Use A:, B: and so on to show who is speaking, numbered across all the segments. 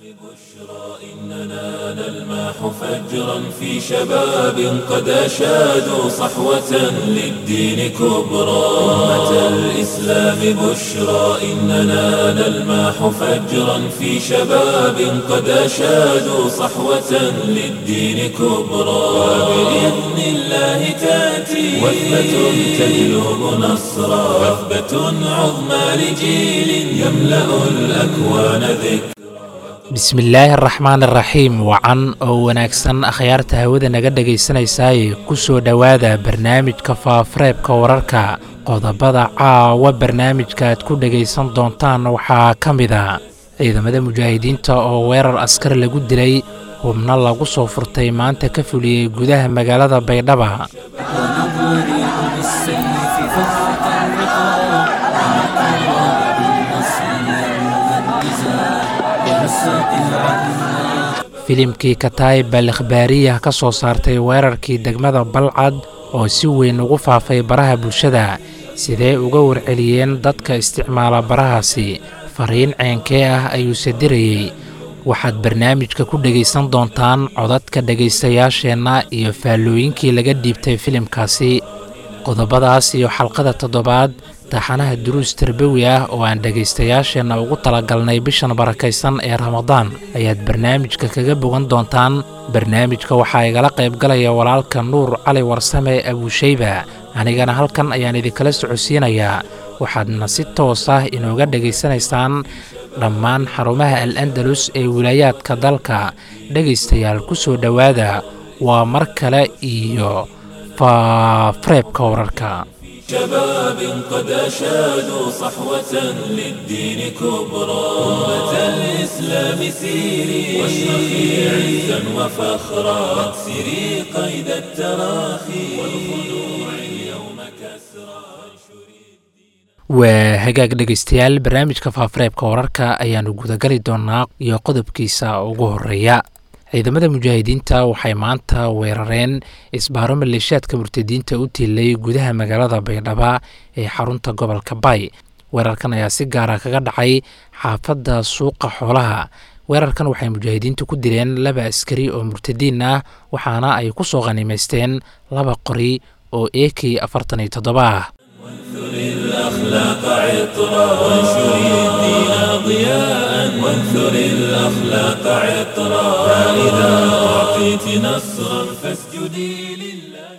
A: إننا نلمح فجرا في شباب قد أشادوا صحوة للدين كبرى أمة الإسلام بشرى إننا نلمح فجرا في شباب قد أشادوا صحوة للدين كبرى وبإذن الله تأتي وثبة تجلب نصرا وثبة عظمى لجيل يملأ الأكوان ذكرا
B: bismillaahi araxmaan araxiim wacan oo wanaagsan akhyaarta hawada naga dhegaysanaysaay ku soo dhowaada barnaamijka faafareebka wararka qodobada caawa barnaamijka aad ku dhegaysan doontaan waxaa ka mid a ciidamada mujaahidiinta oo weerar askar lagu dilay hubno lagu soo furtay maanta ka fuliyey gudaha magaalada baydhaba filimkii kataib bal ikhbaariyah ka soo saartay weerarkii degmada balcad oo si weyn ugu faafay baraha bulshada sidee uga warceliyeen dadka isticmaala barahaasi fariin ceenkee ah ayuuse dirayey waxaad barnaamijka ku dhegaysan doontaan codadka dhegaystayaasheenna iyo faallooyinkii laga dhiibtay filimkaasi qodobadaas iyo xalqada toddobaad taxanaha duruus tarbawi ah oo aan dhegaystayaasheenna ugu talagalnay bishan barakaysan ee ramadaan ayaad barnaamijka kaga bogan doontaan barnaamijka waxaa igala qaybgalaya walaalka nuur cali warsame abuushayba anigana halkan ayaan idinkala socodsiinayaa waxaadna si toos ah inooga dhegaysanaysaan dhammaan xarumaha al andalus ee wilaayaadka dalka dhegaystayaal ku soo dhowaada waa mar kale iyo faafareebka wararka
A: شباب قد أشادوا صحوة للدين كبرى أمة الإسلام سيري واشرخي عزا وفخرا واكسري قيد التراخي والخلوع اليوم كسرى
B: waa hagaag dhegaystayaal barnaamijka faafareebka wararka ayaannu gudagali doonaa iyo qodobkiisa ugu horeeya ciidamada mujaahidiinta waxay maanta weerareen isbaaro maleeshaadka murtadiinta u tiilay gudaha magaalada baydhaba ee xarunta gobolka bay weerarkan ayaa si gaara kaga dhacay xaafadda suuqa xoolaha weerarkan waxay mujaahidiintu ku dileen laba askari oo murtadiin ah waxaana ay ku soo khanimaysteen laba qori oo eekii afartan iyo toddoba ah
A: وانثر الأخلاق عطرا وانشر الدين ضياء وانثر الأخلاق عطرا فإذا أعطيت نصرا فاسجدي لله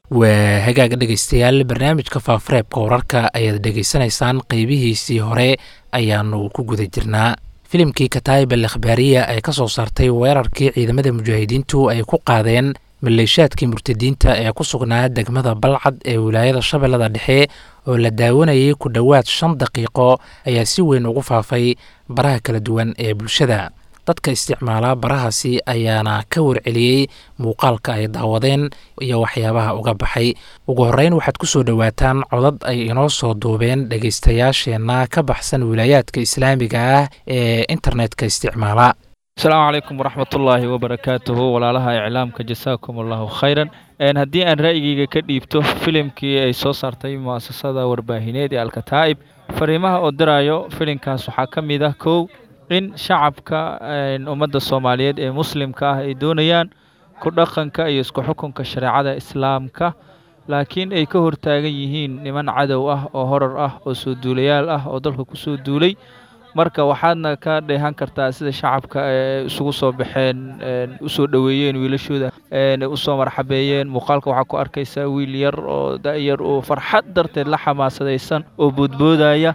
B: waa hagaaga dhegaystayaal barnaamijka faafareebka wararka ayaad dhegaysanaysaan qeybihiisii hore ayaanu ku guda jirnaa filimkii kataib al ikhbaariya ee ka soo saartay weerarkii ciidamada mujaahidiintu ay ku qaadeen maleeshaadkii murtadiinta ee ku sugnaa degmada balcad ee wilaayada shabeellada dhexe oo la daawanayay ku dhowaad shan daqiiqo ayaa si weyn ugu faafay baraha kala duwan ee bulshada dadka isticmaala barahaasi ayaana ka warceliyey muuqaalka ay daawadeen iyo waxyaabaha uga baxay ugu horreyn waxaad ku soo dhowaataan codad ay inoo soo duubeen dhegaystayaasheenna ka baxsan wilaayaadka islaamiga ah ee internetka isticmaala
C: asalaamu calaykum waraxmatullaahi wabarakaatuhu walaalaha iclaamka jasaakum allahu khayran haddii aan ra'yigeyga ka dhiibto filimkii ay soo saartay mu'asasada warbaahineed ee alkataa'ib fariimaha oo diraayo filimkaas waxaa ka mid ah kow in shacabka ummadda soomaaliyeed ee muslimka ah ay doonayaan ku dhaqanka iyo isku xukunka shareecada islaamka laakiin ay ka hortaagan yihiin niman cadow ah oo horar ah oo soo duulayaal ah oo dalka ku soo duulay marka waxaadna ka dheehan kartaa sida shacabka isugu soo baxeen usoo dhoweeyeen wiilashooda usoo marxabeeyeen muuqaalka waxaa ku arkaysaa wiil yar oo da'yar oo farxad darteed la xamaasadaysan oo boodboodaya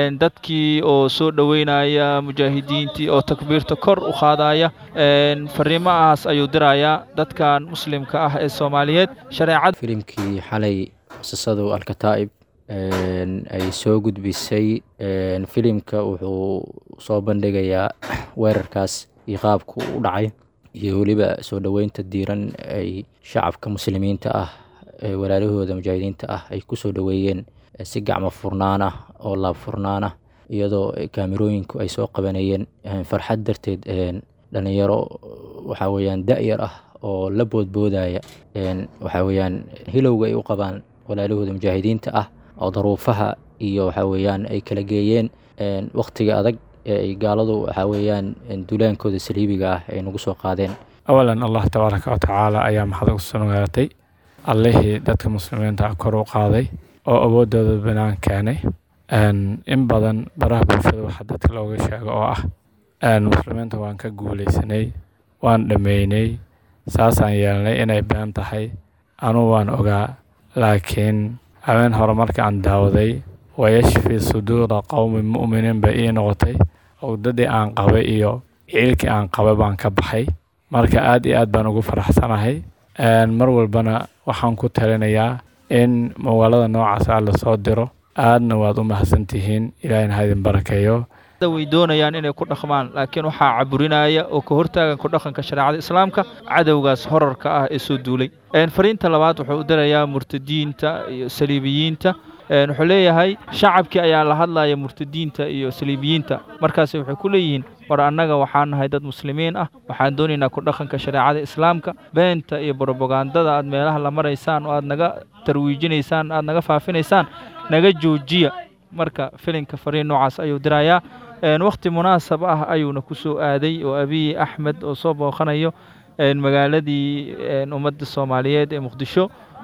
C: dadkii oo soo dhoweynaya mujaahidiintii oo takbiirta kor u qaadaya fariimahaas ayuu dirayaa dadkan muslimka ah ee soomaaliyeed shareecada
D: filimkii xalay muasasadu alkataa'ib ay soo gudbisay filimka wuxuu soo bandhigayaa weerarkaas iyo qaabku u dhacay iyo weliba soo dhoweynta diiran ay shacabka muslimiinta ah ee walaalahooda mujaahidiinta ah ay ku soo dhoweeyeen si gacmo furnaan ah oo laab furnaan ah iyadoo kaamirooyinku ay soo qabanayeen farxad darteed dhalinyaro waxaa weyaan da-yar ah oo la boodboodaya waxaa weyaan hilowga ay u qabaan walaalahooda mujaahidiinta ah oo daruufaha iyo waxaa weyaan ay kala geeyeen wakhtiga adag ee ay gaaladu waxaa weeyaan duulaankooda saliibiga ah ay nagu soo qaadeen
E: awalan allah tabaaraka watacaala ayaa maxad u sugnaatay allihii dadka muslimiinta kor u qaaday oo awoodooda banaan keenay in badan baraha bulshada waxaa dadka looga sheego oo ah muslimiinta waan ka guuleysanay waan dhameynay saasaan yeelnay inay been tahay anuu waan ogaa laakiin habeen hore marka aan daawaday wayashfi suduura qowmi mu'miniin bay ii noqotay owdadii aan qabay iyo ciilkii aan qabay baan ka baxay marka aad iyo aad baan ugu faraxsanahay mar walbana waxaan ku talinayaa in magaalada noocaas ah lasoo diro aadna waad u mahadsantihiin ilaahina ha idin barakeeyo
C: way doonayaan inay ku dhaqmaan laakiin waxaa caburinaya oo ka hortaagan ku dhaqanka shareecada islaamka cadowgaas horarka ah ee soo duulay fariinta labaad wuxuu u dirayaa murtadiinta iyo saliibiyiinta wuxuu leeyahay shacabkii ayaa la hadlaya murtadiinta iyo saliibiyiinta markaas waxay ku leeyihiin war annaga waxaan nahay dad muslimiin ah waxaan doonaynaa ku dhaqanka shareecada islaamka beenta iyo brobagandada aad meelaha la maraysaan oo aad naga tarwiijinaysaan aad naga faafinaysaan naga joojiya marka filinka fariin noocaas ayuu dirayaa wakhti munaasab ah ayuuna ku soo aaday oo abiy axmed oo soo booqanayo magaaladii ummadda soomaaliyeed ee muqdisho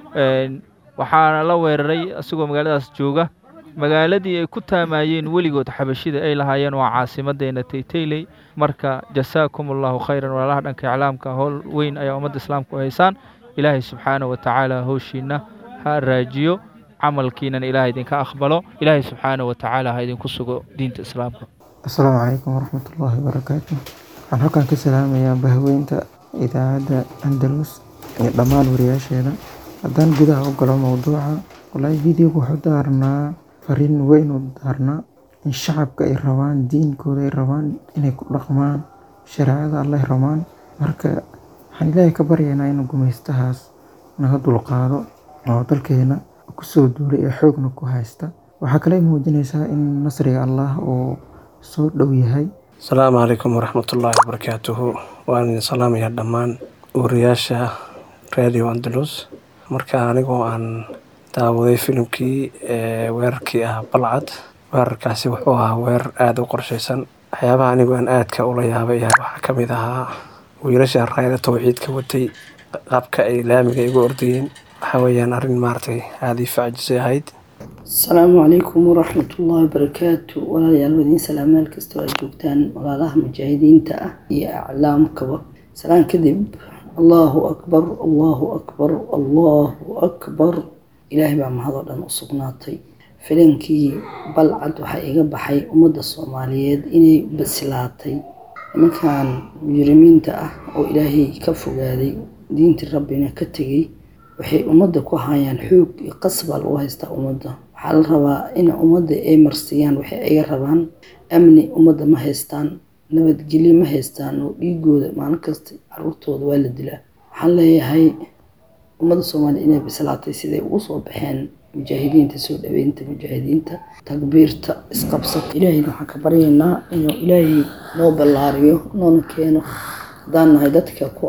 C: waxaana la weeraray isagoo magaaladaas jooga magaaladii ay ku taamayeen weligood xabashida ay lahaayeen waa caasimadeena taytayley marka jasaakum allahu khayran walaalaha dhanka iclaamka howl weyn ayaa ummadda islaamka u haysaan ilaahay subxaana wa tacaala howshiina ha raajiyo camalkiinan ilaah idinka aqbalo ilaahay subxaana wa tacaala ha idinku sugo diinta islaamka
F: asalaamu calaykum waraxmatullaahi wabarakaatu waxaan halkan ka salaamayaa bahweynta idaacadda andalus iyo dhammaan wariyaasheeda haddaan gudaha u galo mowduuca wallaahi videoga wuxuu daarnaa fariin weyn u daarnaa in shacabka ay rabaan diinkooda ay rabaan inay ku dhaqmaan shareecada alleh rabaan marka waxaan ilaahay ka baryaynaa inuu gumaystahaas naga dulqaado oo dalkeena kusoo duulay ee xoogna ku haysta waxaa kale muujinaysaa in nasriga allah uu soo dhow yahay
G: asalaamu calaykum waraxmatullaahi wabarakaatuhu waan idin salaamayaa dhammaan wariyaasha radio andalus marka anigoo aan daawaday filimkii weerarkii ah balcad weerarkaasi wuxuu ahaa weerar aada u qorshaysan waxyaabaha anigoo aan aadka ula yaabay ayaa waxaa ka mid ahaa wiilasha raayada towxiidka watay qaabka ay laamiga igu ordayeen waxaa weeyaan arrin maaragtay aada ii facjisay ahayd
H: asalaamu calaykum waraxmatullaahi wabarakaatu walaalayaal wadiin salaam meel kastoo aad joogtaan walaalaha mujaahidiinta ah iyo aclaamkaba salaan kadib allaahu akbar allaahu akbar allaahu akbar ilaahay baa mahadoo dhan u sugnaatay filinkii balcad waxaa iga baxay ummadda soomaaliyeed inay basilaatay nimankan mujrimiinta ah oo ilaahay ka fogaaday diintii rabbina ka tegay waxay ummadda ku hayaan xoog iyo qasbaa lagu haystaa ummadda waxaa la rabaa in ummadda ay marsiiyaan waxay iga rabaan amni ummadda ma haystaan nabadgelyo ma haystaan oo dhiigooda maalin kasta caruurtooda waa la dilaa waxaan leeyahay ummadda soomaaliya inay bislaatay siday ugu soo baxeen mujaahidiinta soo dhaweynta mujaahidiinta takbiirta isqabsata ilaahayna waxaan ka baryaynaa inuu ilaahay noo ballaariyo noona keeno haddaan nahay dadka ku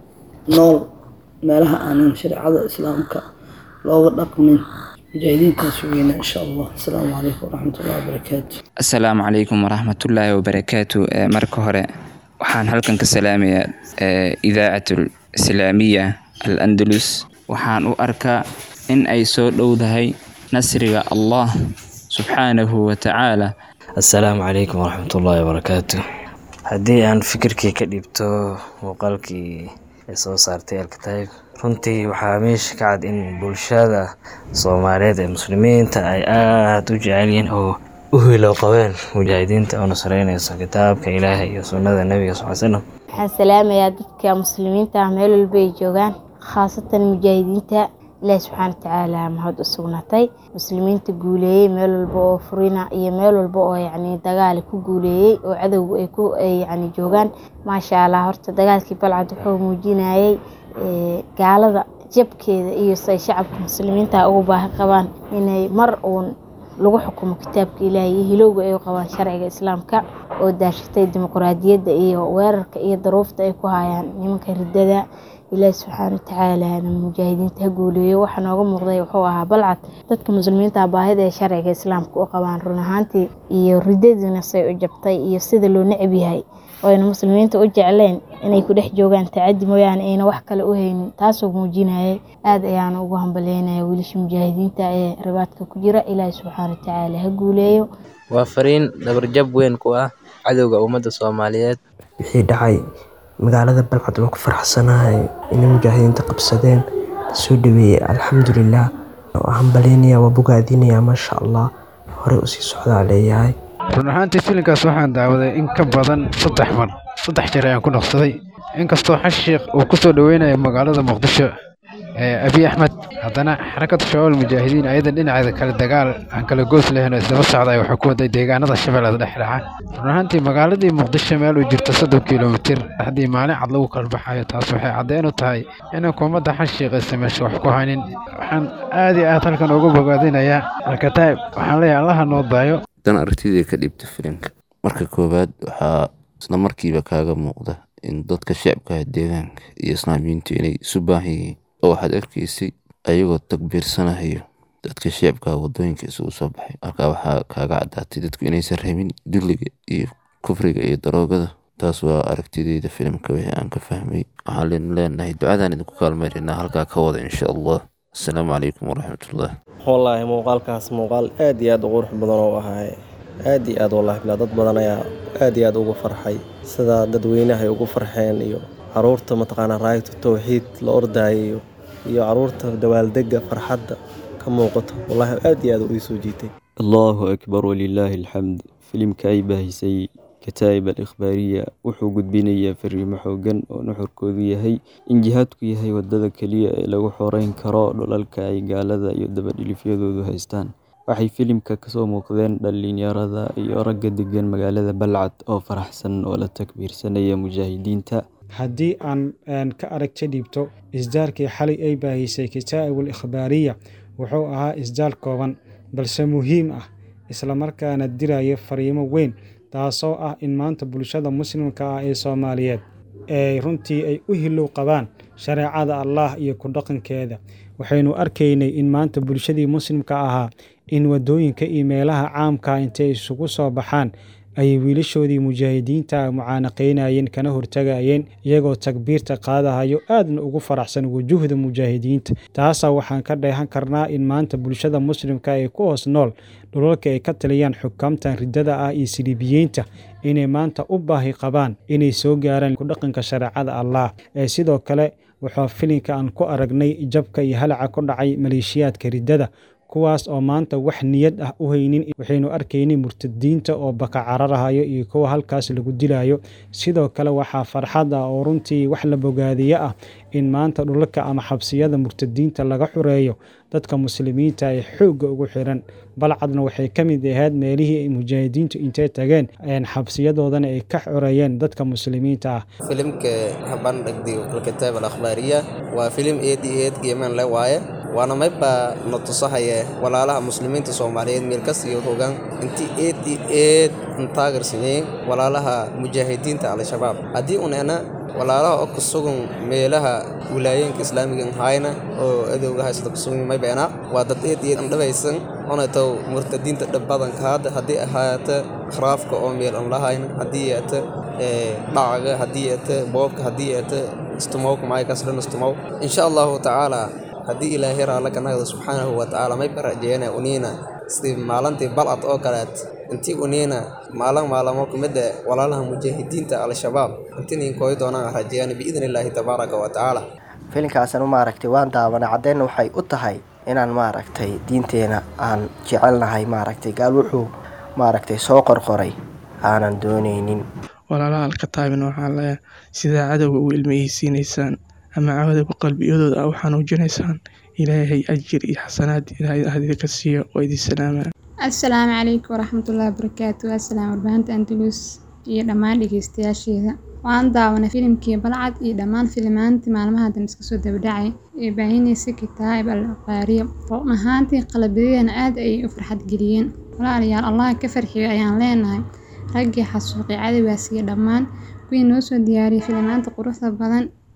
H: nool meelaha aanan shareecada islaamka looga dhaqmin mujaahidiintaas weyna insha allah asalaamu calaykum waraxmatullahi wabarakaatu
I: asalaamu calaykum waraxmatullaahi wabarakaatu marka hore waxaan halkan ka salaamayaa idaacatul islaamiya al andalus waxaan u arkaa in ay soo dhowdahay nasriga allah subxaanahu wa tacaala
J: assalaamu calaykum waraxmatullaahi wabarakaatu haddii aan fikirkii ka dhibto muuqaalkii ay soo saartay alkataib runtii waxaa meesha ka cad in bulshada soomaaliyeed ee muslimiinta ay aada u jecel yihiin oo u hilow qabeen mujaahidiinta oo nasreynayso kitaabka ilaahay iyo sunnada nebiga sal l slam
K: waxaan salaamayaa dadka muslimiinta ah meel walba ay joogaan khaasatan mujaahidiinta ilaahi subxaana watacaala mahad u sugnaatay muslimiinta guuleeyey meel walba oo furina iyo meel walba oo yacni dagaal ku guuleeyey oo cadowga ay ku yacni joogaan maasha allah horta dagaalkii balcad wuxuu muujinayay gaalada jabkeeda iyo say shacabka muslimiinta ugu baahi qabaan inay mar uun lagu xukumo kitaabka ilaahay iyo hilowga ay u qabaan sharciga islaamka oo daashatay dimuqraadiyadda iyo weerarka iyo daruufta ay ku hayaan nimanka riddada ilaahi subxaana watacaalana mujaahidiinta ha guuleeyo waxa nooga muuqday wuxuu ahaa balcad dadka muslimiinta baahida ee sharciga islaamka u qabaan run ahaantii iyo ridadiina say u jabtay iyo sida loo necab yahay oo ayna muslimiinta u jecleen inay ku dhex joogaan tacadi mooyaane ayna wax kale u haynin taasoo muujinayay aad ayaana ugu hambalyeynaya wiilasha mujaahidiinta ee ribaadka ku jira ilaahi subxaana watacaala ha guuleeyo
L: waa fariin dabarjab weyn ku ah cadowga ummadda soomaaliyeed
M: wixii dhacay magaalada balcad waan ku faraxsanahay inay mujaahidiinta qabsadeen lasoo dhaweeyey alxamdulilah hambalyeynaya waa bogaadinaya maasha allah horey usii socdaa leeyahay
N: run ahaantii filinkaas waxaan daawaday in ka badan saddex mar saddex jeer ayaan ku noqsaday inkastoo xashiikh uu ku soo dhoweynayo magaalada muqdisho abiy axmed haddana xarakada shabaab mujaahidiin ayadan dhinaceeda kale dagaal aan kala goos lahayn oo isdaba socday waxay ku waday deegaanada shabeellada dhexdhexa run ahaantii magaaladii muqdisho meel uu jirto soddon kilomitir haddii maalin cad lagu kala baxayo taas waxay caddeyn u tahay in xukuumadda xashiiqaysa meesha wax ku haynin waxaan aad iyo aad halkan uga bogaadinayaa alkataib waxaan leeyahay allaha noo daayo
O: dan aragtidii ka dhiibta filimka marka koowaad waxaa isla markiiba kaaga muuqda in dadka shacabka deegaanka iyo islaamiyiintu inay isu baahan yihiin oo waxaad arkaysay ayagoo takbiirsanahayo dadka shacabka wadooyinka isugu soo baxay halkaa waxaa kaaga caddaatay dadku inaysan rabin dulliga iyo kufriga iyo daroogada taas waa aragtideyda filimka wixii aan ka fahmay waxaan leenahay ducadaan idinku kaalmaynaynaa halkaa ka wada insha allah asalaamu calaykum waraxmatullah
P: wallaahi muuqaalkaas muuqaal aad iyo aad u qurux badan oo ahay aad iyo aad wallaahi bilaa dad badan ayaa aad iyo aad ugu farxay sida dadweynahay ugu farxeen iyo caruurta mataqaanaa raayatu tawxiid la ordaayayo iyo caruurta dawaaldega farxadda ka muuqato wallaahi aad iyo aad u ii soo jiitay
Q: allahu akbar walilaahi alxamd filimka ay baahisay kataa'ib al ikhbaariya wuxuu gudbinayaa fariimo xoogan oo nuxurkoodu yahay in jihaadku yahay wadada keliya ee lagu xoreyn karo dhulalka ay gaalada iyo dabadhilifyadoodu haystaan waxay filimka kasoo muuqdeen dhalinyarada iyo ragga degan magaalada balcad oo faraxsan oo la takbiirsanaya mujaahidiinta
R: haddii aan ka aragta dhiibto isdaalkii xalay ay baahisay kitaa'ib al ikhbaariya wuxuu ahaa isdaal kooban balse muhiim ah islamarkaana diraya fariimo weyn taasoo ah in maanta bulshada muslimka ah ee soomaaliyeed ee runtii ay u hilow qabaan shareecada allah iyo ku dhaqankeeda waxaynu arkaynay in maanta bulshadii muslimka ahaa in waddooyinka iyo meelaha caamka intay isugu soo baxaan ayay wiilashoodii mujaahidiinta mucaanaqaynayeen kana hortagayeen iyagoo takbiirta qaadahayo aadna ugu faraxsan wujuhda mujaahidiinta taasaa waxaan ka dheehan karnaa in maanta bulshada muslimka ee ku hoos nool dhulalka ay ka taliyaan xukaamtan riddada ah iyo siliibiyiinta inay maanta u baahi qabaan inay soo gaaraan kudhaqanka shareecada allah ee sidoo kale waxaa filinka aan ku aragnay jabka iyo halaca ku dhacay maleeshiyaadka riddada kuwaas oo maanta wax niyad ah u haynin waxaynu arkaynay murtadiinta oo baka cararahayo iyo kuwa halkaas lagu dilayo sidoo kale waxaa farxad ah oo runtii wax la bogaadiye ah in maanta dhulalka ama xabsiyada murtadiinta laga xureeyo dadka muslimiinta ee xoogga ugu xiran balcadna waxay ka mid ahayd meelihii ay mujaahidiintu intay tageen xabsiyadoodana ay ka xoreeyeen dadka muslimiinta ah
S: filimka habandhagdi alkitaab alakhbaariya waa filim eed iyo eed geemaan le waaye waana maybaa na tusahaye walaalaha muslimiinta soomaaliyeed meelkas iyo hogaan intii eed iyo eed intaagarsinyeen walaalaha mujaahidiinta al-shabaab haddii unena walaalaha oo ku sugan meelaha wilaayooyinka islaamiga hayna oo adowga haysata ku sugan maybeena waa dad eed iyo dhabaysan onatow murtadiinta dhabadanka hadda haddii ahaata khraafka oo meel aan lahayna haddii yeeta dhacaga haddii yeeta boobka haddii yeeta istumowka maay kasran istumow insha allahu tacaala haddii ilaahay raalla ka nagda subxaanahu wa tacaala may barajeena uniina sidii maalintii balcad oo kaleet intii uniina maalin maalamo kumidda walaalaha mujaahidiinta al-shabaab intii ninkooy doonaan rajeeyaan biidni illaahi tabaaraka wa tacaala
T: filinkaasna maaragtay waan daawanay caddeynna waxay u tahay inaan maaragtay diinteena aan jecelnahay maaragtay gaal wuxuu maaragtay soo qorqoray aanan doonaynin
U: walaalaha alkataabina waxaa leeyahay sidaa cadowga u ilmeysiinaysaan ama cadowga qalbiyadooda a u xanuujinaysaan ilaahay ajir iyo xasanaad ilaahay ahdiga ka siiyo oo idin salaamaa
V: assalaamu calaykum waraxmatullaahi wabarakaatu asalaam warbaahinta andalus iyo dhammaan dhegeystayaasheeda waan daawanay filimkii balcad iyo dhammaan filimaantii maalmaha dan iska soo dabadhacay ee baahinaysa kitaab al qaariya run ahaantii qalbiyadeena aad ayay u farxad geliyeen walaalayaal allah ka farxiyo ayaan leenahay raggii xasuuqay cadowgaas iyo dhammaan kuwii noo soo diyaariyay filimaanta quruxda badan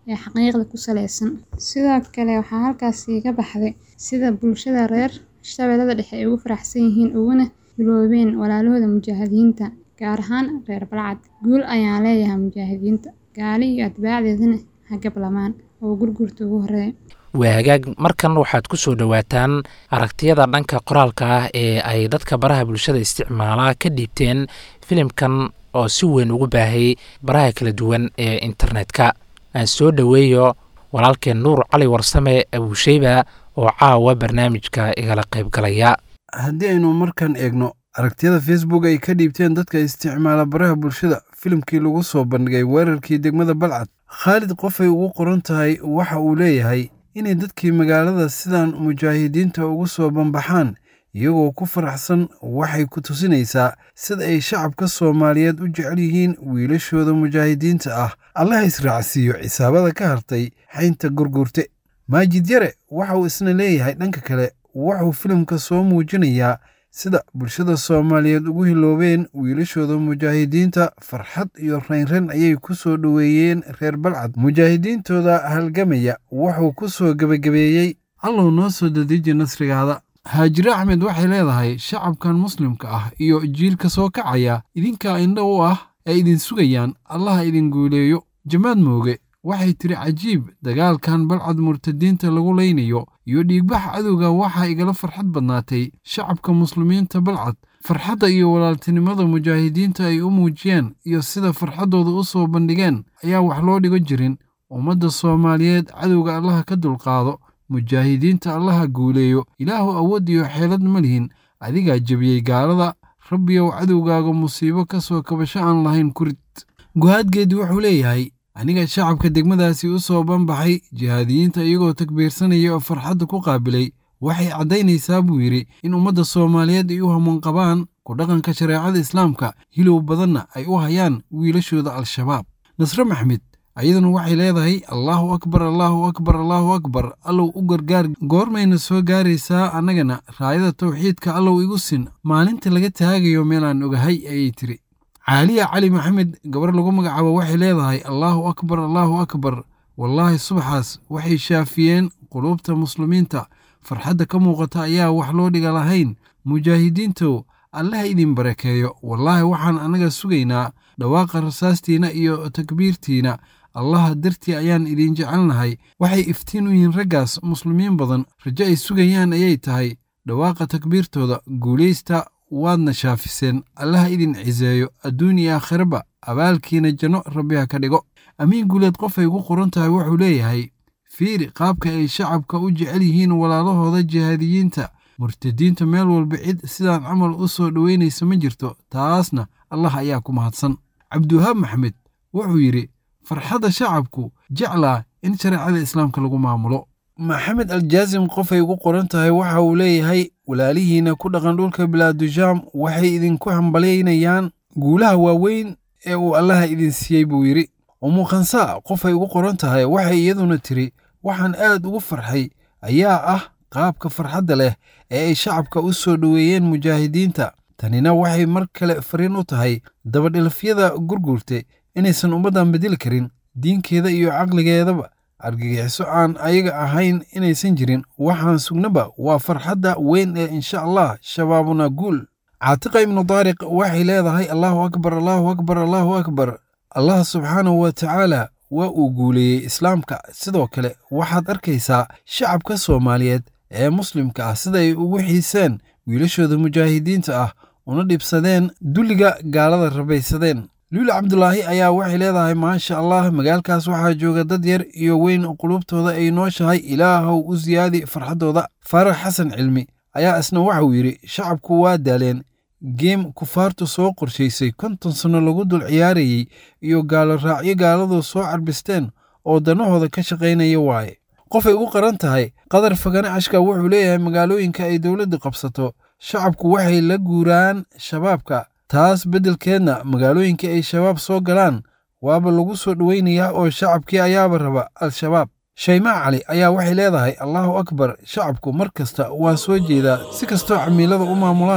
V: ee xaqiiqda ku saleysan sidoo kale waxaa halkaasi ka baxday sida bulshada reer shabeellada dhexe ay ugu faraxsan yihiin uguna hiloobeen walaalahooda mujaahidiinta gaar ahaan reer balcad guul ayaan leeyahay mujaahidiinta gaali iyo atbaacdeedana ha gablamaan oo gurgurta ugu horeeya
A: waa hagaag markan waxaad ku soo dhowaataan aragtiyada dhanka qoraalka ah ee ay dadka baraha bulshada isticmaalaa ka dhiibteen filimkan oo si weyn ugu baahayay baraha kala duwan ee internetka aan soo dhoweeyo walaalkeen nuur cali warsame abuusheyba oo caawa barnaamijka igala qaybgalaya
B: haddii aynu markan eegno aragtiyada facebook ay ka dhiibteen dadka isticmaala baraha bulshada filimkii lagu soo bandhigay weerarkii degmada balcad khaalid qofay ugu qoran tahay waxa uu leeyahay inay dadkii magaalada sidan mujaahidiinta ugu soo banbaxaan iyagoo ku faraxsan waxay ku tusinaysaa sida ay shacabka soomaaliyeed u jecel yihiin wiilashooda mujaahidiinta ah allaha israacsiiyo cisaabada ka hartay xaynta gurgurte maajid yare waxa uu isna leeyahay dhanka kale wuxuu filimka soo muujinayaa sida bulshada soomaaliyeed ugu hiloobeen wiilashooda mujaahidiinta farxad iyo raynran ayay ku soo dhoweeyeen reer balcad mujaahidiintooda halgamaya wuxuu ku soo gebagabeeyey allow noo soo dadiji nasrigaada haajire axmed waxay leedahay shacabkan muslimka ah iyo jiilka soo kacaya idinkaa indho u ah ee idin sugayaan allaha idin guuleeyo jamaad mooge waxay tiri cajiib dagaalkan balcad murtadiinta lagu laynayo iyo dhiigbax cadowga waxaa igala farxad badnaatay shacabka muslimiinta balcad farxadda iyo walaaltinimada mujaahidiinta ay u muujiyeen iyo sida farxaddooda u soo bandhigeen ayaa wax loo dhigo jirin ummadda soomaaliyeed cadowga allaha ka dulqaado mujaahidiinta allaha guuleeyo ilaahu awood iyo xeelad ma lihin adigaa jebiyey gaalada rabbiyow cadowgaaga musiibo ka soo kabasho aan lahayn kurid guhaadgeedi wuxuu leeyahay aniga shacabka degmadaasi u soo banbaxay jihaadiyiinta iyagoo takbiirsanaya oo farxadda ku qaabilay waxay caddaynaysaa buu yidhi in ummadda soomaaliyeed ay u hamuun qabaan ku dhaqanka shareecada islaamka hilow badanna ay u hayaan wiilashooda al-shabaab nasre maxmed ayaduna waxay leedahay allaahu akbar allaahu akbar allaahu akbar allow u gargaar goormayna soo gaaraysaa annagana raayada tawxiidka allow igu sin maalinta laga taagayo meelaan ogahay ayay tiri caaliya cali maxamed gabar lagu magacaabo waxay leedahay allaahu akbar allaahu akbar wallaahi subaxaas waxay shaafiyeen quluubta muslimiinta farxadda ka muuqata ayaa wax loo dhiga lahayn mujaahidiintow allaha idin barakeeyo wallaahi waxaan annaga sugaynaa dhawaaqa rasaastiina iyo takbiirtiina allaha dartii ayaan idin jecelnahay waxay iftiin u yihiin raggaas muslimiin badan rajo ay sugayaan ayay tahay dhawaaqa takbiirtooda guulaysta waadna shaafiseen allaha idin ciseeyo adduun iyo aakhiraba abaalkiina janno rabbiha ka dhigo amiin guuleed qofay ugu qoran tahay wuxuu leeyahay fiiri qaabka ay shacabka u jecel yihiin walaalahooda jihaadiyiinta murtadiinta meel walba cid sidaan camal u soo dhoweynaysa ma jirto taasna allah ayaa ku mahadsan cabdiwahaab maxmed wuxuu yidhi farxadda shacabku jeclaa in shareecada islaamka lagu maamulo maxamed aljaasim qofay ugu qoran tahay waxa uu leeyahay walaalihiina ku dhaqan dhulka bilaadujaam waxay idinku hambalyaynayaan guulaha waaweyn ee uu allaha idin siiyey buu yidhi umu khansaa qofay ugu qoran tahay waxay iyaduna tiri waxaan aad ugu farxay ayaa ah qaabka farxadda leh ee ay shacabka u soo dhoweeyeen mujaahidiinta tanina waxay mar kale fariin u tahay dabadhilafyada gurgurte inaysan ummaddan bedeli karin diinkeeda iyo caqligeedaba argagixiso aan ayaga ahayn inaysan jirin waxaan sugnaba waa farxadda weyn ee insha allah shabaabuna guul caatiqa ibnu daariq waxay leedahay allaahu akbar allaahu akbar allaahu akbar allah subxaanahu wa tacaala waa uu guuleeyey islaamka sidoo kale waxaad arkaysaa shacabka soomaaliyeed ee muslimka ah sida ay ugu xiiseen wiilashooda mujaahidiinta ah una dhibsadeen dulliga gaalada rabaysadeen luuli cabdulaahi ayaa waxay leedahay maasha allah magaalkaas waxaa jooga dad yar iyo weyn qulubtooda ay nooshahay ilaahow u siyaadi farxaddooda faarax xasan cilmi ayaa isna waxauu yidhi shacabku waa daaleen geem kufaartu soo qorshaysay konton sanno lagu dul ciyaarayey iyo gaalo raacyo gaaladu soo carbisteen oo dannahooda ka shaqaynaya waaye qofay ugu qaran tahay qadar fagane ashka wuxuu leeyahay magaalooyinka ay dowladdu qabsato shacabku waxay la guuraan shabaabka taas beddelkeedna magaalooyinka ay shabaab soo galaan waaba lagu soo dhoweynayaa oo shacabkii ayaaba raba al-shabaab shaymaa cali ayaa waxay leedahay allaahu akbar shacabku mar kasta waa soo jeedaa si kastoo camiilada u maamulaan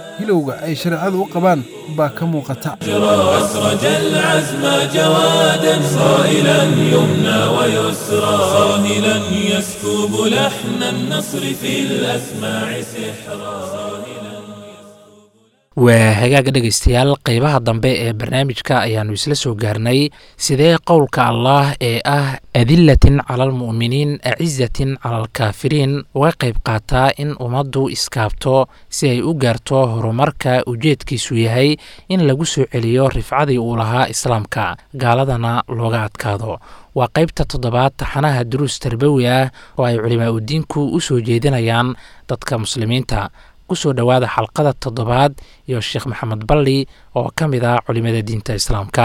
B: hilowga ay shareecadu u qabaan baa ka muuqata
D: أسرج العزم جوادا صائلا يمنى ويسرى صاهلا يسكب لحن النصر في الأسماع سحرا
A: waa hagaaga dhegaystayaal qeybaha dambe ee barnaamijka ayaannu isla soo gaarnay sidee qowlka allaah ee ah adilatin cala almu'miniin acizatin cala alkaafiriin uga qayb qaataa in ummaddu iskaabto si ay u gaarto horumarka ujeedkiisu yahay in lagu soo celiyo rifcadii uu lahaa islaamka gaaladana looga adkaado waa qaybta toddobaad taxanaha duruus tarbawi ah oo ay culimaa udiinku u soo jeedinayaan dadka muslimiinta kusoo dhowaada xalqada toddobaad iyo sheekh maxamed balli oo ka mid ah culimada diinta islaamka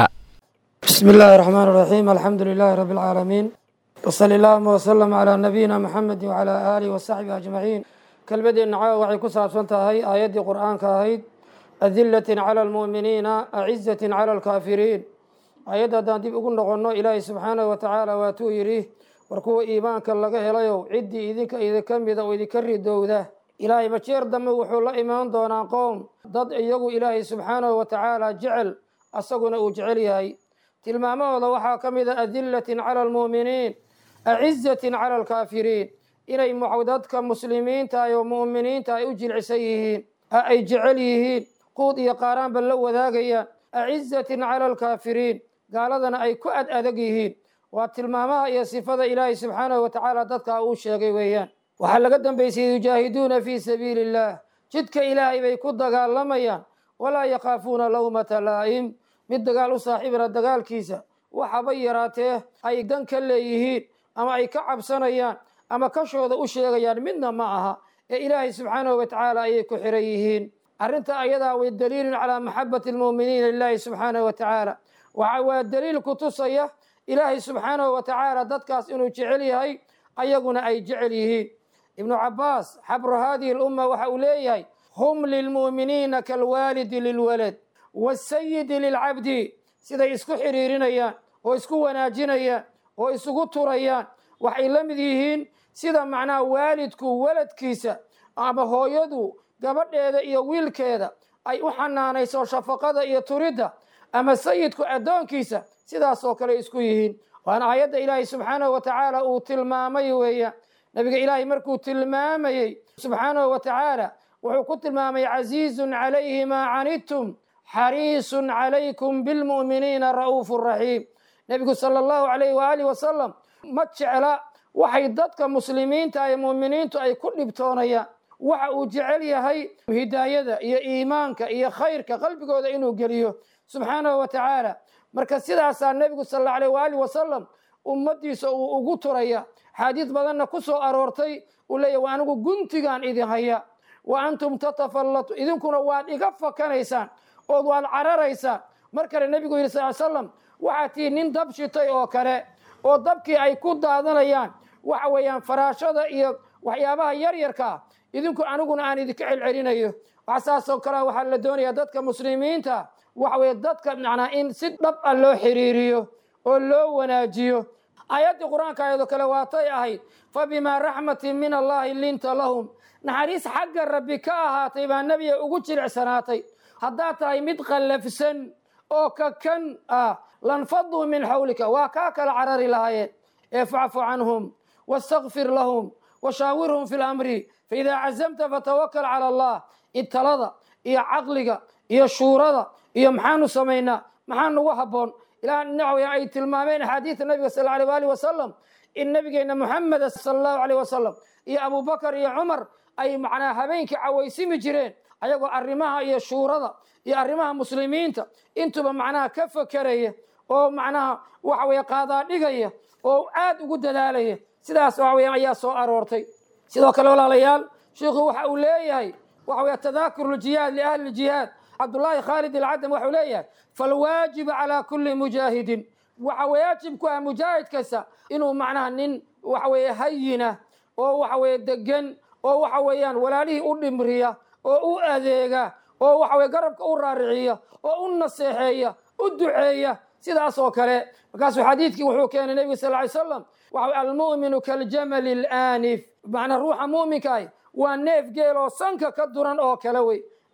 E: بسم الله الرحمن الرحيم الحمد لله رب العالمين وصلى اللهم وسلم على نبينا محمد وعلى آله وصحبه أجمعين كلمة نعاء وعي كسر هاي آيات قرآن كاهيد أذلة على المؤمنين أعزة على الكافرين آيات دان ديب أقول نغنو إلهي سبحانه وتعالى واتو يريه وركو إيمانك لغا هلايو عدي إذنك إذا كمد وإذا كري دوده ilaahay majeer dambe wuxuu la imaan doonaa qoom dad iyagu ilaahay subxaanahu wa tacaala jecel asaguna uu jecel yahay tilmaamahooda waxaa ka mid a adillatin cala almu'miniin acizatin cala alkaafiriin inay dadka muslimiinta oo mu'miniinta ay u jilcisan yihiin ay jecel yihiin quud iyo qaaraanba la wadaagayaan acizatin cala alkaafiriin gaaladana ay ku ad adag yihiin waa tilmaamaha iyo sifada ilaahay subxaanahu wa tacaala dadka uu sheegay weeyaan waxaa laga dambaysay yujaahiduuna fii sabiili illaah jidka ilaahay bay ku dagaalamayaan walaa yakhaafuuna lawmata laa'im mid dagaal u saaxiibana dagaalkiisa waxaba yaraatee ay dan ka leeyihiin ama ay ka cabsanayaan ama kashooda u sheegayaan midna ma aha ee ilaahay subxaanahu wa tacaala ayay ku xiran yihiin arrinta ayadaa way daliilun calaa maxabati almu'miniina lilaahi subxaanahu wa tacaala waxa waa daliil ku tusaya ilaahay subxaanahu wa tacaala dadkaas inuu jecel yahay ayaguna ay jecel yihiin ibnu cabaas xabru hadihi lumma waxa uu leeyahay hum lilmu'miniina kalwaalidi lilwalad wasayidi lilcabdi siday isku xidhiirinayaan oo isku wanaajinayaan oo isugu turayaan waxay la mid yihiin sida macnaha waalidku waladkiisa ama hooyadu gabadheeda iyo wiilkeeda ay u xanaanayso shafaqada iyo turidda ama sayidku addoonkiisa sidaasoo kale isku yihiin waana aayadda ilaahay subxaanahu wa tacaala uu tilmaamay weeyaan nabiga ilaahay markuu tilmaamayey subxaanahu wa tacaala wuxuu ku tilmaamay casiizun calayhi maa canidtum xariisun calaykum bilmu'miniina ra'uufu raxiim nebigu sala allahu calayhi waaalih wasalam ma jecla waxay dadka muslimiinta ee mu'miniintu ay ku dhibtoonayaan waxa uu jecel yahay hidaayada iyo iimaanka iyo khayrka qalbigooda inuu geliyo subxaanahu wa tacaala marka sidaasaa nebigu sal allahu alayh waaalih wasalam ummaddiisa uu ugu turaya xaadiis badanna ku soo aroortay uu leeyahy waa anigu guntigaan idin haya wa antum tatafallatu idinkuna waad iga fakanaysaan ood waad cararaysaan mar kale nebigu yidhi sal slam waxaa tii nin dab shitay oo kale oo dabkii ay ku daadanayaan waxa weeyaan faraashada iyo waxyaabaha yaryarka ah idinku aniguna aan idinka celcelinayo wax saasoo kale waxaa la doonayaa dadka muslimiinta waxa weye dadka macnaa in si dhab ah loo xiriiriyo oo loo wanaajiyo aayaddii qur-aanka ayadoo kale waatay ahayd fa bimaa raxmatin min allahi linta lahum naxariis xagga rabbi ka ahaatay baa nebiga ugu jilicsanaatay haddaad tahay mid qallafsan oo kakan ah lanfaduu min xawlika waa kaa kala carari lahaayeen ee facfu canhum wastakfir lahum washaawirhum fi lamri faidaa cazamta fatawakal cala allah italada iyo caqliga iyo shuurada iyo maxaanu samaynaa maxaa nagu habboon ilaa dhinac ay tilmaameen axaadiida nabiga sal alay waali wasalam in nabigeena muxameda sala allahu aleyh wasalam iyo abubakar iyo cumar ay macnaa habeenkii cawaysimi jireen ayagoo arrimaha iyo shuurada iyo arrimaha muslimiinta intuba macnaha ka fakeraya oo macnaha waxa weye qaadaa dhigaya oo aad ugu dadaalaya sidaas waxa weya ayaa soo aroortay sidoo kale walaalayaal sheikhu waxa uu leeyahay waxa weye tadaakuru ljihaad liahli ljihaad cabdullaahi khaalid alcadam waxuu leeyahay falwaajibu calaa kulli mujaahidin waxa waajib ku ah mujaahid kasta inuu macnaha nin waxa weeye hayina oo waxa weeye degan oo waxa weeyaan walaalihii u dhimriya oo u adeega oo waxa weye garabka u raariciya oo u naseexeeya u duceeya sidaas oo kale markaasuu xadiidkii wuxuu keenay nebiga sal ly slam waxa almu'minu kaljamali alaanif macnaa ruuxa mu'minka ah waa neef geel oo sanka ka duran oo kale wey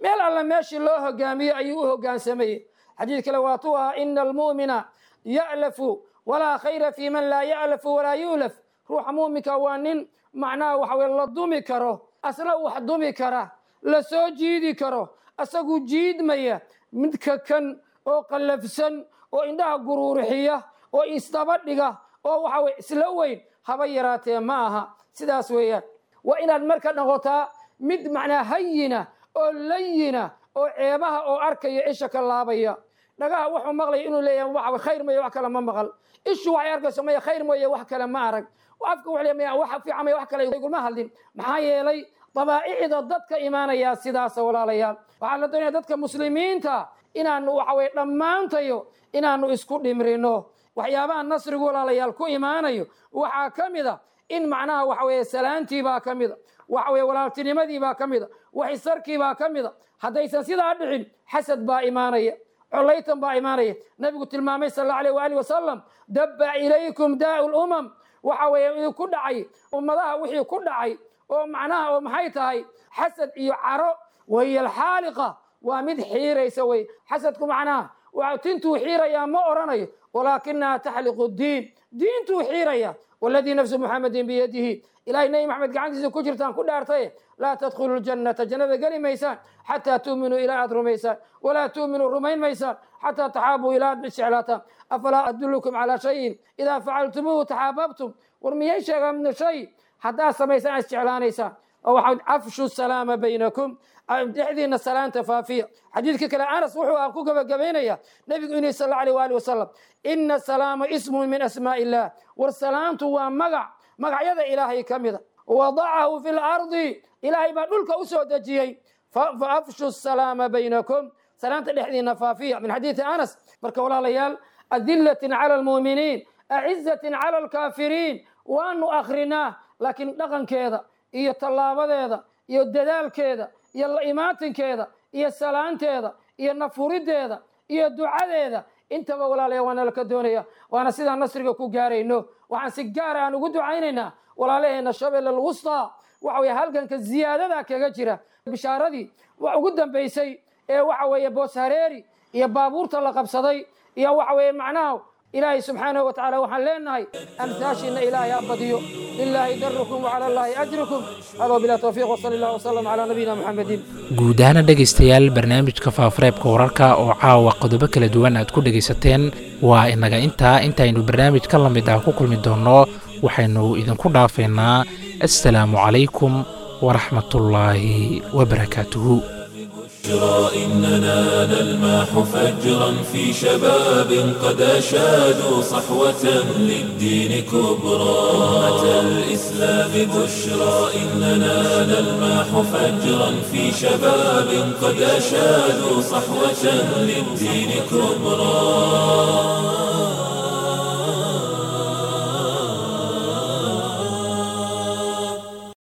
E: meel alle meeshii loo hogaamiyo ayuu u hogaansamayey xadiid kale waatuu ahaa ina almu'mina ya'lafu walaa khayra fii man laa ya'lafu walaa yu'laf ruuxa muuminka waa nin macnaha waxa weye la dumi karo asna wax dumi kara la soo jiidi karo asagu jiidmaya midka kan oo qallafsan oo indhaha guruurixiya oo isdaba dhiga oo waxa weye isla weyn haba yaraatee ma aha sidaas weeyaan waa inaad marka noqotaa mid macnaa hayina oo layina oo ceebaha oo arkaya isha ka laabaya dhagaha wuxuu maqlaya inuu leeyahay waxa khayr mooye wax kale ma maqal ishu waxay arkayso maya khayr mooye wax kale ma arag afka wuxuu leeyahay maya wax fiican maya wax kale iguma hadlin maxaa yeelay dabaa'icda dadka imaanaya sidaasa walaalayaal waxaa la doonaya dadka muslimiinta inaanu waxa weye dhammaantayo inaanu isku dhimrino waxyaabaha nasrigu walaalayaal ku imaanayo waxaa ka mid a in macnaha waxa weeye salaantii baa ka mid a waxa weye walaaltinimadii baa ka mid a waxisarkii baa ka mid a haddaysan sidaa dhicin xasad baa imaanaya colaytan baa imaanaya nabigu tilmaamay sal allahu alayh waali wasalam dabba ilaykum daa'u lumam waxa weeye idinku dhacay ummadaha wixii ku dhacay oo macnaha oo maxay tahay xasad iyo caro wahiya alxaaliqa waa mid xiiraysa wey xasadku macnaha waa tintuu xiirayaa ma oranayo walaakinaha taxliqu diin diintuu xiiraya waladii nafsu muxamedin biyadihi ilahay nebi maxamed gacantiisa ku jirtaan ku dhaartaye laa tadkhulu ljannata jannada geli maysaan xataa tuuminuu ilaa aad rumaysaan walaa tuuminuu rumayn maysaan xataa taxaabuu ilaa aad isjeclaataan afalaa adullukum calaa shayin idaa facaltumuuhu taxaababtum war miyay sheegaan shay haddaad samaysaan aad isjeclaanaysaan waxaa afshu salaama baynakum dhexdiina salaanta faafiya xadiidka kale anas wuxuu aan ku gabagabaynaya nebigu inuu sal allahu alayh waali wasalam ina salaama ismun min asmaa'i illah war salaamtu waa magac magacyada ilaahay ka mida wadacahu fi lardi ilaahay baa dhulka u soo dejiyey faafshu salaama baynakum salaanta dhexdiina faafiya min xadiidi anas marka walaalayaal adilatin cala almuuminiin acizatin cala alkaafiriin waanu akrinaa laakiin dhaqankeeda iyo tallaabadeeda iyo dadaalkeeda iyo la imaatinkeeda iyo salaanteeda iyo nafuriddeeda iyo ducadeeda intaba walaalaya waa nala ka doonaya waana sidaan nasriga ku gaarayno waxaan si gaara aan ugu ducaynaynaa walaalaheena shabeelle alwustaa waxa weye halganka ziyaadada kaga jira bishaaradii wax ugu dambaysay ee waxa weeye boos hareeri iyo baabuurta la qabsaday iyo waxa weeye macnaha ilaahay subxaanahu wa tacaala waxaan leenahay amtaashiina ilaahay ha badiyo lilaahi darukum wacala allaahi ajrukum hada bilaa towfiiq wasali allah wasalam calaa nabiyina muxamedin
A: guud ahaana dhegaystayaal barnaamijka faafareebka wararka oo caawa qodobo kala duwan aad ku dhegaysateen waa inaga intaa intaynu barnaamij ka lamid ah ku kulmi doonno waxaynu idinku dhaafaynaa assalaamu calaykum waraxmatullaahi wabarakaatuhu
D: بشرى إننا نلمح فجرا في شباب قد أشادوا صحوة للدين كبرى أمة الإسلام بشرى إننا نلمح فجرا في شباب قد أشادوا صحوة للدين كبرى